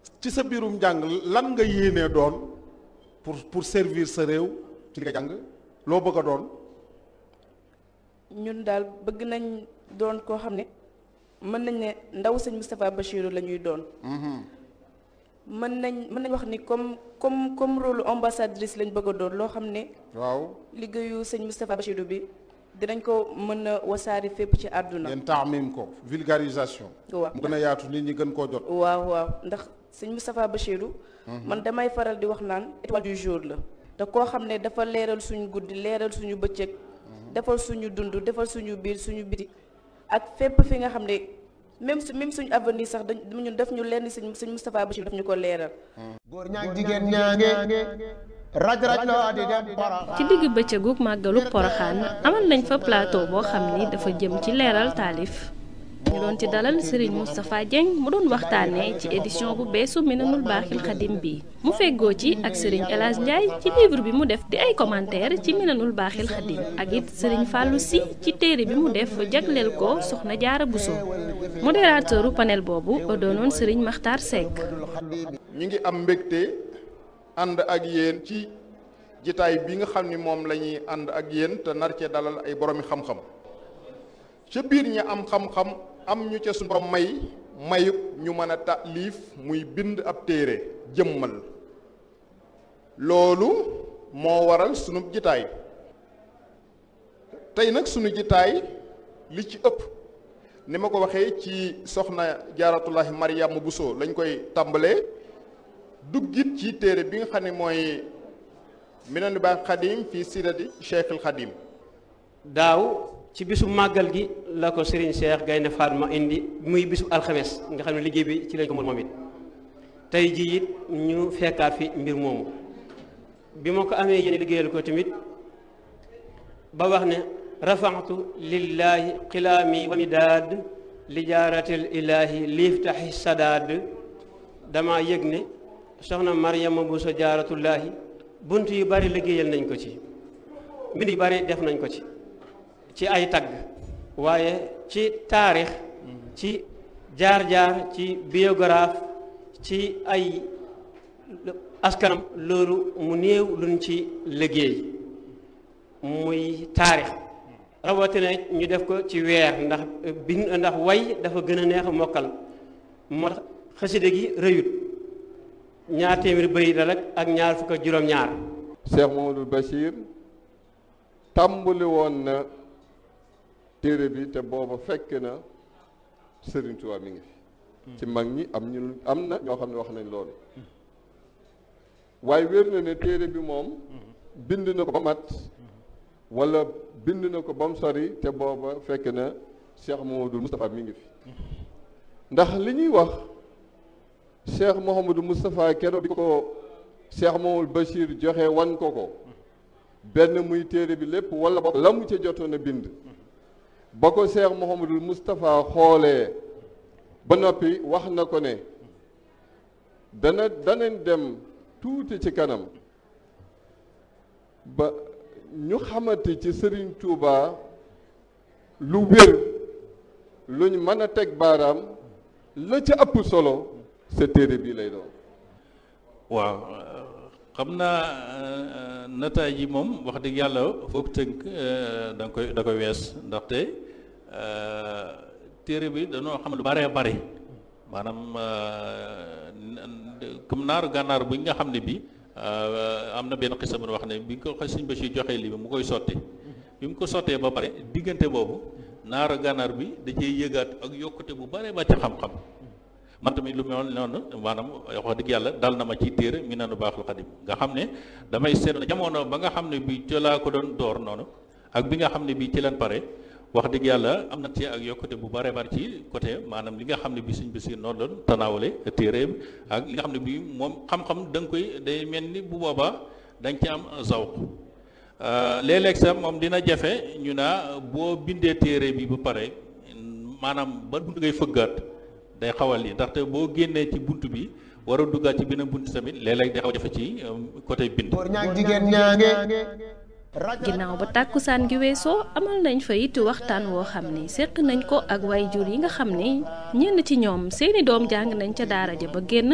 ci sa biirum njàng lan nga yéenee doon pour pour servir sa réew ci li nga jàng loo bëgg a doon ñun daal bëgg nañ doon koo xam ne mën nañ ne ndaw sëñ Moustapha Bachirou la ñuy doon mën nañ mën nañ wax ni comme comme comme rôle ambassadrice lañ bëgg a doon loo xam ne waaw liggéeyu sëñ Moustapha Bachirou bi dinañ ko mën a wasaari fépp ci àdduna ngeen taamim ko vulgarisation waaw mu gën a yaatu nit ñi gën koo jot waaw waaw ndax sëñ Moustapha Bachirou man damay faral di wax naan étoile du jour la te koo xam ne dafa leeral suñu guddi leeral suñu bëccëg defal suñu dund defal suñu biir suñu biti ak fépp fi nga xam ne même su même suñu avenir sax dañ ñun def ñu lenn sëñ sëñ Moustapha Bachirou daf ñu ko leeral góor ñaag jigéen ñaange raj raj loo di dem Porokhane ci digg bëccëgug màggalu poroxaan amal nañ fa plateau boo xam ni dafa jëm ci leeral taalif ñu doon ci dalal Serigne Moustapha Dieng mu doon waxtaanee ci édition bu beesu Minanul Baaxil Xadim bi mu feggoo ci ak Serigne El Hadj Ndiaye ci livre bi mu def di ay commentaire ci Minanul Baaxil Xadim ak it Serigne Fallou Sy ci téere bi mu def jagleel ko Soxna Jaara Bousso modérateuru panel boobu doonoon Serigne Makhtar Seck. ñu ngi am mbégte ànd ak yéen ci jitaay bi nga xam ni moom la ñuy ànd ak yéen te nar cee dalal ay boroomi xam-xam ca biir ñi am xam-xam am ñu ca suñu borom may mayub ñu mën a taalif muy bind ab téere jëmmal loolu moo waral sunu jitaay tey nag sunu jitaay li ci ëpp ni ma ko waxee ci soxna jaaratullahi Mariama Bousso lañ koy tàmbalee duggit ci téere bi nga xam ne mooy Minanul Baaxil Xadim fii sirati Cheikhul Xadim daaw ci bisu màggal gi la ko Serigne Cheikh Gaynde Fatma indi muy bisu alxames nga xam ne liggéey bi ci lañ ko moom it tey jii it ñu fekkaat fi mbir moomu bi ma ko amee yéen liggéeyal ko tamit ba wax ne rafaatu lillahi xilaami wa midaad li jaaratil ilaahi liiftaxi sadaad dama yëg ne soxna Mariama Bousso jaaratullaahi bunt yu bari liggéeyal nañ ko ci mbind yu bari def nañ ko ci ci ay tagg waaye ci taarix ci jaar-jaar ci biographe ci ay askanam loolu mu néew luñ ci liggéey muy taarix rawatina ñu def ko ci weer ndax bind ndax way dafa gën a neex a mokkal moo tax xaside gi rëyut ñaar téeméeri bëri da rek ak ñaar fukk ak juróom-ñaar Cheikh Mamadou Bachir tàmbali woon na téere bi te booba fekk na Serigne Touba mi ngi fi ci mag ñi am ñu am na ñoo xam ne wax nañ loolu waaye wér na ne téere bi moom bind na ko ba mat wala bind na ko ba mu sori te booba fekk na Cheikh Mamadou Moustapha mi ngi fi ndax li ñuy wax Cheikh Mouhamadou Moustapha keroog bi ko Cheikh Mamadou Bachir joxe wan ko ko benn muy téere bi lépp wala ba la mu ca jotoon a bind ba ko Cheikh Mouhamadou Moustapha xoolee ba noppi wax na ko ne dana danañ dem tuuti ci kanam ba ñu xamante ci Serigne Touba lu wér luñ mën a teg baaraam la ca ëpp solo sa téere bii lay doon waaw xam naa nataay yi moom wax dëgg yàlla foog tënk da nga koy da koy wees ndaxte téere bi dañoo xam lu bare bare maanaam comme naaru gànnaar bi nga xam ne bi am na benn xisa bu wax ne bi ko Sëñ Bachir joxee lii bi mu koy sotti bi mu ko sottee ba pare diggante boobu naaru gànnaar bi da cee yëgaat ak yokkute bu bare ba ci xam-xam man tamit lu mel noonu maanaam wax dëgg yàlla dal na ma ci téere Minanul Baaxil Xadim nga xam ne damay seet jamono ba nga xam ne bi ci laa ko doon door noonu ak bi nga xam ne bi ci leen pare wax dëgg yàlla am na ci ak yokkute bu bare bare ci côté maanaam li nga xam ne bi Sëñ Basiir noonu doon tanaawale téere ak li nga xam ne bi moom xam-xam da nga koy day mel ni bu boobaa da nga ci am zawq léeg-léeg sax moom dina jafe ñu naa boo bindee téere bi ba pare maanaam ba bunt ngay fëggaat day xawal li ndaxte boo génnee ci bunt bi war a duggaat ci beneen bunt tamit léeg-léeg day xaw a jafe ci côté bind góor ñaag jigéen ñaange ginnaaw ba tàkkusaan gi weesoo amal nañ fa it waxtaan woo xam ni séq nañ ko ak way jur yi nga xam ni ñenn ci ñoom seeni doom jàng nañ ca daara ja ba génn